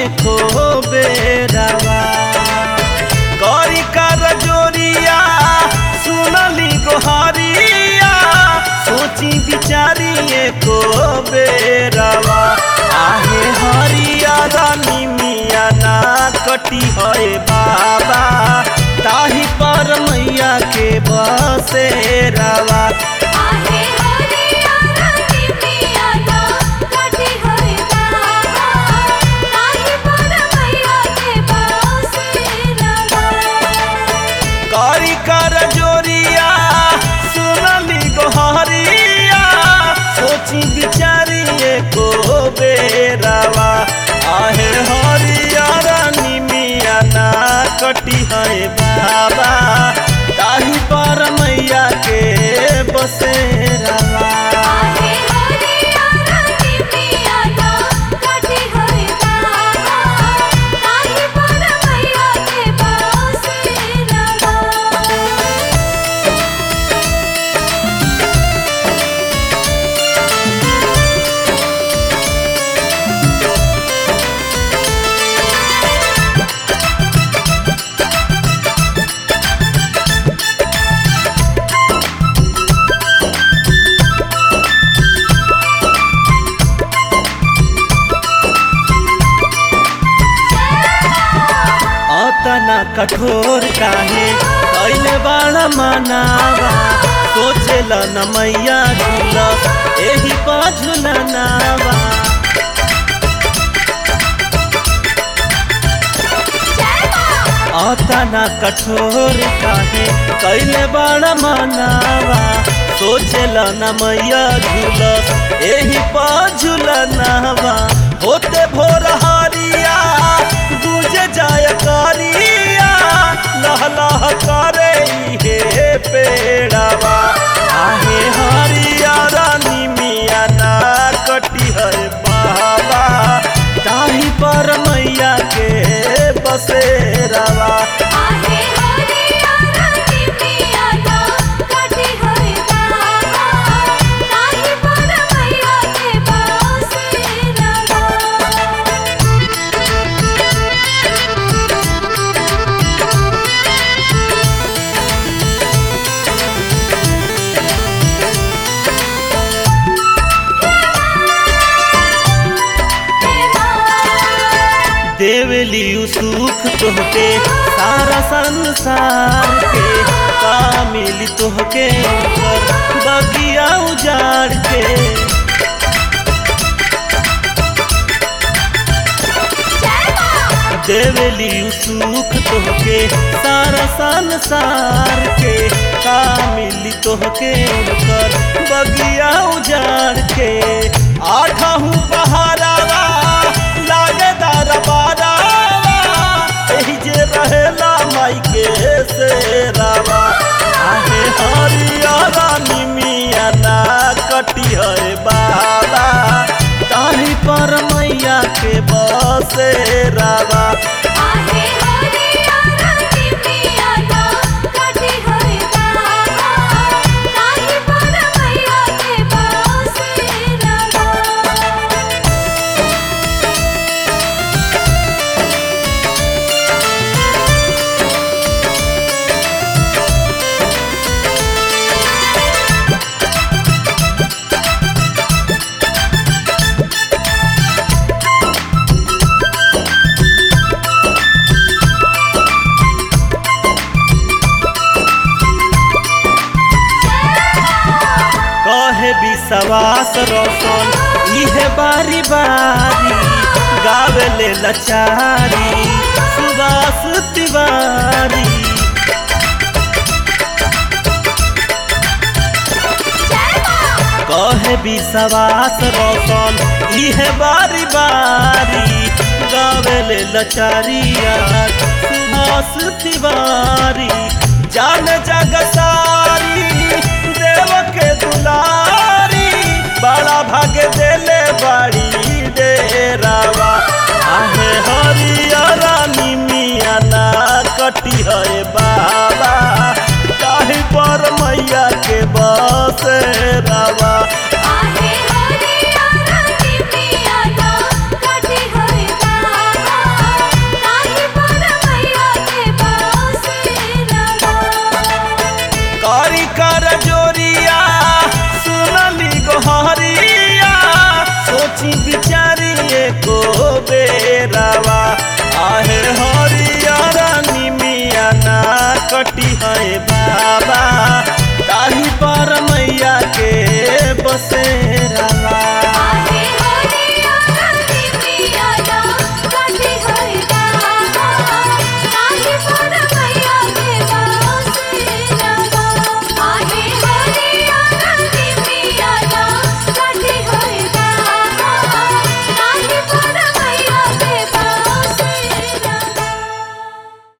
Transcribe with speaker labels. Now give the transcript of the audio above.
Speaker 1: एको बेरावा करी कर जोरिया सुनली गोहरिया सोची बिचारी एको बेरावा आहे हरिया रानी मिया ना कटी है बाबा ताही पर मैया के बसेरावा
Speaker 2: आहे हरिया रानी मिया ना कटी है बाबा ताही पर मैया के बसेरावा
Speaker 1: करी कर जोरिया सुनली गोहरिया सोची बिचारी एको बेरावा आहे हरिया रानी मिया ना कटी है बाबा ताही पर मैया के बसेरावा
Speaker 2: आहे हरिया रानी मिया ना कटी है बाबा ताही पर मैया के बसेरावा
Speaker 1: अतना कठोर काहे कैले बड़ा मनावा सोचेल न मैया झूल एही पझुल नावा अतना कठोर काहे कैले बड़ा मनावा सोचेल न मैया झूल एही पझुल नावा होते भोर हरिया गुज जाय करिया लह लह करे हे पेड़ावा आहे हरिया रानी मिया ना कटी है बाबा ताही पर मैया के बसेरावा
Speaker 2: आहे हरिया रानी मिया ना कटी है बाबा ताही पर मैया के बसेरावा
Speaker 1: देवली सुख तोहके सारा संसार के का मिली तोहके ओकर बगिया उजाड़ के देवली सुख तोहके सारा संसार के का मिली तोहके ओकर बगिया उजाड़ के आठहू पहारावा लागे दरबारावा एही जे रहेला माई के सेरावा आहे हरिया रानी मिया ना कटी है बाबा ताही पर मैया के बसेरावा
Speaker 2: आहे हरिया रानी मिया ना कटी है बाबा ताही पर मैया के बसेरावा
Speaker 1: कहे विश्वास रोशन इहे बारी बारी गावे ले लचारी सुबास तिवारी कहे विश्वास रोशन इहे बारी बारी गावे ले लचारिया सुभाष तिवारी जान जग सारी देव के दुलारी बड़ा भाग देले बाड़ी डेरावा आहे हरिया रानी मिया ना कटी है बाबा काहे पर मैया के बसेरावा
Speaker 2: आहे हरिया रानी मिया ना कटी है बाबा
Speaker 1: बसेरा